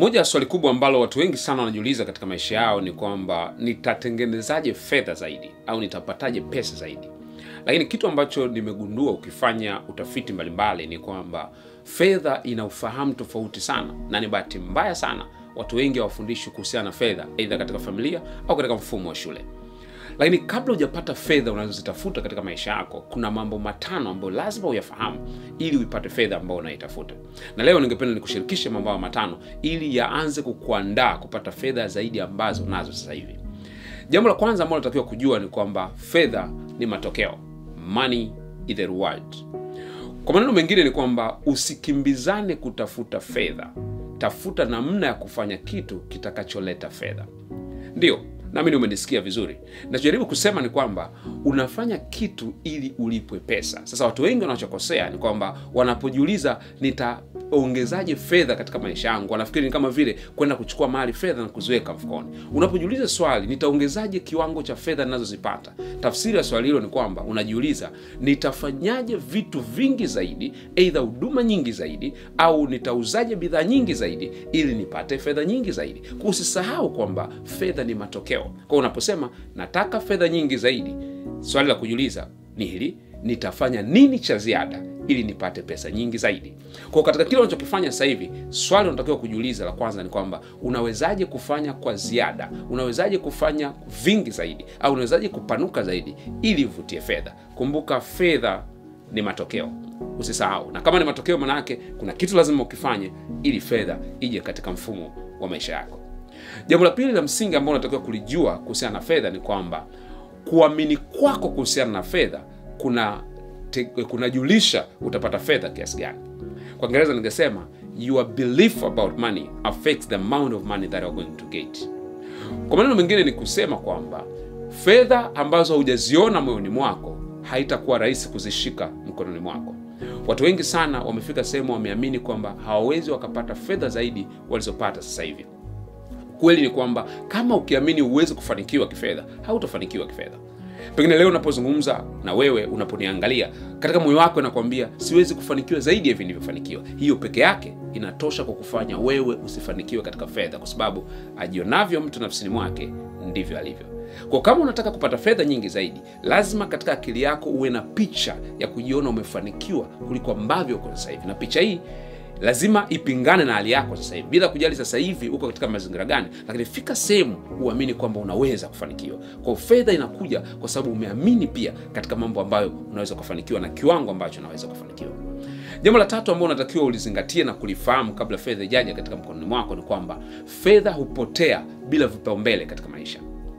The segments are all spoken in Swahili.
Moja ya swali kubwa ambalo watu wengi sana wanajiuliza katika maisha yao ni kwamba nitatengenezaje fedha zaidi au nitapataje pesa zaidi. Lakini kitu ambacho nimegundua ukifanya utafiti mbalimbali ni kwamba fedha ina ufahamu tofauti sana, na ni bahati mbaya sana watu wengi hawafundishwi kuhusiana na fedha, aidha katika familia au katika mfumo wa shule. Lakini kabla hujapata fedha unazozitafuta katika maisha yako, kuna mambo matano ambayo lazima uyafahamu ili uipate fedha ambayo unaitafuta. Na leo ningependa nikushirikishe mambo hayo matano ili yaanze kukuandaa kupata fedha zaidi ambazo unazo sasa hivi. Jambo la kwanza ambalo unatakiwa kujua ni kwamba fedha ni matokeo, money is the reward. Kwa maneno mengine ni kwamba usikimbizane kutafuta fedha, tafuta namna ya kufanya kitu kitakacholeta fedha. Ndiyo, naamini umenisikia vizuri. Nachojaribu kusema ni kwamba unafanya kitu ili ulipwe pesa. Sasa watu wengi wanachokosea ni kwamba wanapojiuliza nitaongezaje fedha katika maisha yangu, wanafikiri ni kama vile kwenda kuchukua mali fedha na kuziweka mfukoni. Unapojiuliza swali nitaongezaje kiwango cha fedha ninazozipata, tafsiri ya swali hilo ni kwamba unajiuliza nitafanyaje vitu vingi zaidi, aidha huduma nyingi zaidi, au nitauzaje bidhaa nyingi zaidi ili nipate fedha nyingi zaidi. Kwa usisahau kwamba fedha ni matokeo. Kwa unaposema nataka fedha nyingi zaidi, swali la kujiuliza ni hili, nitafanya nini cha ziada ili nipate pesa nyingi zaidi. Kwa katika kile unachokifanya sasa hivi, swali unatakiwa kujiuliza la kwanza ni kwamba unawezaje kufanya kwa ziada, unawezaje kufanya vingi zaidi, au unawezaje kupanuka zaidi ili uvutie fedha. Kumbuka, fedha ni matokeo, usisahau. Na kama ni matokeo, maana yake kuna kitu lazima ukifanye ili fedha ije katika mfumo wa maisha yako. Jambo la pili la msingi ambalo unatakiwa kulijua kuhusiana na fedha ni kwamba kuamini kwako kuhusiana na fedha kuna te, kunajulisha utapata fedha kiasi gani. Kwa Kiingereza ningesema your belief about money affects the amount of money that you are going to get. Kwa maneno mengine ni kusema kwamba fedha ambazo hujaziona moyoni mwako haitakuwa rahisi kuzishika mkononi mwako. Watu wengi sana wamefika sehemu wameamini kwamba hawawezi wakapata fedha zaidi walizopata sasa hivi. Kweli ni kwamba kama ukiamini uwezi kufanikiwa kifedha, hautafanikiwa kifedha. Pengine leo unapozungumza na wewe, unaponiangalia katika moyo wako, nakwambia siwezi kufanikiwa zaidi ya hivi nilivyofanikiwa. Hiyo peke yake inatosha kwa kufanya wewe usifanikiwe katika fedha, kwa sababu ajionavyo mtu nafsini mwake ndivyo alivyo. Kwa kama unataka kupata fedha nyingi zaidi, lazima katika akili yako uwe na picha ya kujiona umefanikiwa kuliko ambavyo uko sasa hivi, na picha hii lazima ipingane na hali yako sasa hivi, bila kujali sasa hivi uko katika mazingira gani, lakini fika sehemu uamini kwamba unaweza kufanikiwa. Kwa fedha inakuja kwa sababu umeamini pia katika mambo ambayo unaweza kufanikiwa na kiwango ambacho unaweza kufanikiwa. Jambo la tatu ambalo unatakiwa ulizingatie na kulifahamu kabla fedha ijaja katika mkononi mwako ni kwamba fedha hupotea bila vipaumbele katika maisha.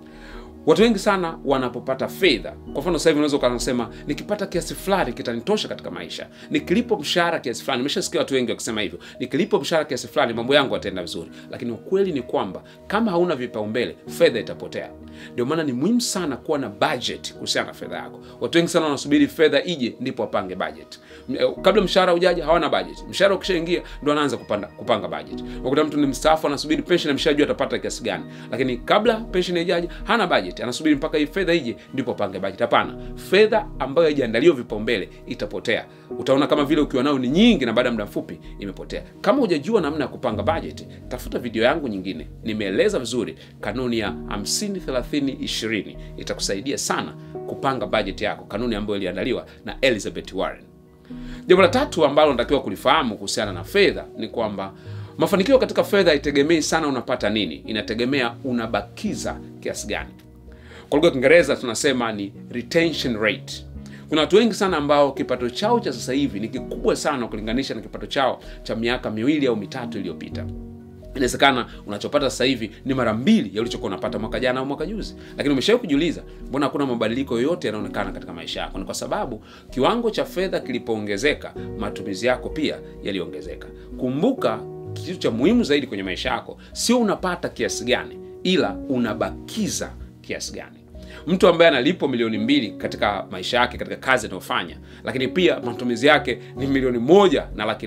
Watu wengi sana wanapopata fedha, kwa mfano sasa hivi unaweza ukasema nikipata kiasi fulani kitanitosha katika maisha, nikilipo mshahara kiasi fulani. Nimeshasikia watu wengi wakisema hivyo, nikilipo mshahara kiasi fulani mambo yangu yataenda vizuri. Lakini ukweli ni kwamba kama hauna vipaumbele, fedha itapotea. Ndio maana ni muhimu sana kuwa na budget kuhusiana na fedha yako. Watu wengi sana wanasubiri fedha ije ndipo wapange budget. Kabla mshahara ujaja hawana budget. Mshahara ukishaingia ndo anaanza kupanda kupanga budget. Wakuta mtu ni mstaafu anasubiri pension, ameshajua atapata kiasi gani, lakini kabla pension ijaje hana budget anasubiri mpaka hii fedha ije ndipo apange bajeti. Hapana, fedha ambayo haijaandaliwa vipaumbele itapotea. Utaona kama vile ukiwa nayo ni nyingi na baada ya muda mfupi imepotea. Kama hujajua namna ya kupanga bajeti, tafuta video yangu nyingine, nimeeleza vizuri kanuni ya 50 30 20 itakusaidia sana kupanga bajeti yako, kanuni ambayo iliandaliwa na Elizabeth Warren. Jambo la tatu ambalo unatakiwa kulifahamu kuhusiana na fedha ni kwamba mafanikio katika fedha haitegemei sana unapata nini, inategemea unabakiza kiasi gani. Kwa lugha ya Kiingereza tunasema ni retention rate. Kuna watu wengi sana ambao kipato chao cha sasa hivi ni kikubwa sana kulinganisha na kipato chao cha miaka miwili au mitatu iliyopita. Inawezekana unachopata sasa hivi ni mara mbili ya ulichokuwa unapata mwaka jana au mwaka juzi, lakini umeshawahi kujiuliza mbona hakuna mabadiliko yoyote yanaonekana katika maisha yako? Ni kwa sababu kiwango cha fedha kilipoongezeka, matumizi yako pia yaliongezeka. Kumbuka, kitu cha muhimu zaidi kwenye maisha yako sio unapata kiasi gani, ila unabakiza kiasi gani. Mtu ambaye analipwa milioni mbili katika maisha yake katika kazi anayofanya, lakini pia matumizi yake ni milioni moja na laki nane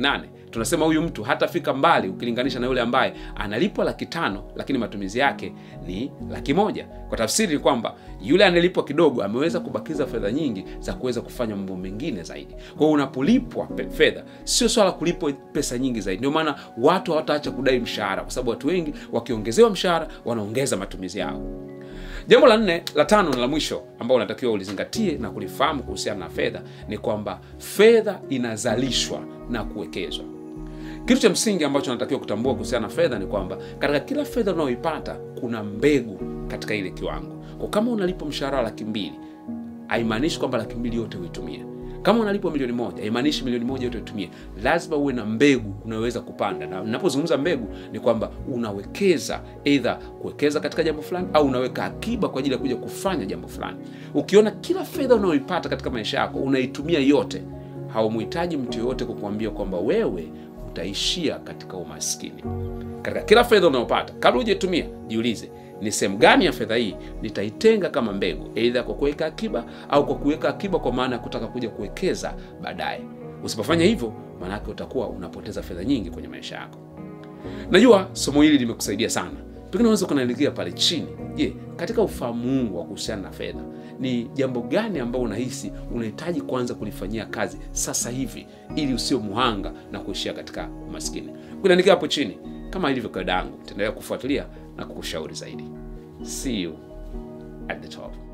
tunasema huyu mtu hatafika mbali ukilinganisha na yule ambaye analipwa laki tano lakini matumizi yake ni laki moja. Kwa tafsiri ni kwamba yule anayelipwa kidogo ameweza kubakiza fedha nyingi za kuweza kufanya mambo mengine zaidi. Kwa hiyo unapolipwa fedha, sio swala kulipwa pesa nyingi zaidi. Ndio maana watu hawataacha kudai mshahara, kwa sababu watu wengi wakiongezewa mshahara wanaongeza matumizi yao. Jambo la nne, la tano na la mwisho ambao unatakiwa ulizingatie na kulifahamu kuhusiana na fedha ni kwamba fedha inazalishwa na kuwekezwa. Kitu cha msingi ambacho unatakiwa kutambua kuhusiana na fedha ni kwamba katika kila fedha unayoipata kuna mbegu katika ile kiwango. Kwa kama unalipwa mshahara wa laki mbili, haimaanishi kwamba laki mbili yote uitumie. Kama unalipwa milioni moja, haimaanishi milioni moja yote uitumie. Lazima uwe na mbegu unaweza kupanda, na ninapozungumza mbegu ni kwamba unawekeza, aidha kuwekeza katika jambo fulani au unaweka akiba kwa ajili ya kuja kufanya jambo fulani. Ukiona kila fedha unayoipata katika maisha yako unaitumia yote, haumuhitaji mtu yoyote kukuambia kwamba wewe utaishia katika umaskini. Katika kila fedha unayopata, kabla hujaitumia, jiulize ni sehemu gani ya fedha hii nitaitenga kama mbegu, aidha kwa kuweka akiba au kwa kuweka akiba kwa maana ya kutaka kuja kuwekeza baadaye. Usipofanya hivyo, maanake utakuwa unapoteza fedha nyingi kwenye maisha yako. Najua somo hili limekusaidia sana, pengine unaweza kunaelekea pale chini. Je, katika ufahamu huu wa kuhusiana na fedha, ni jambo gani ambao unahisi unahitaji kuanza kulifanyia kazi sasa hivi ili usio muhanga na kuishia katika umaskini? Kunaandikia hapo chini. Kama ilivyo kawaida yangu, nitaendelea kufuatilia na kukushauri zaidi. See you at the top.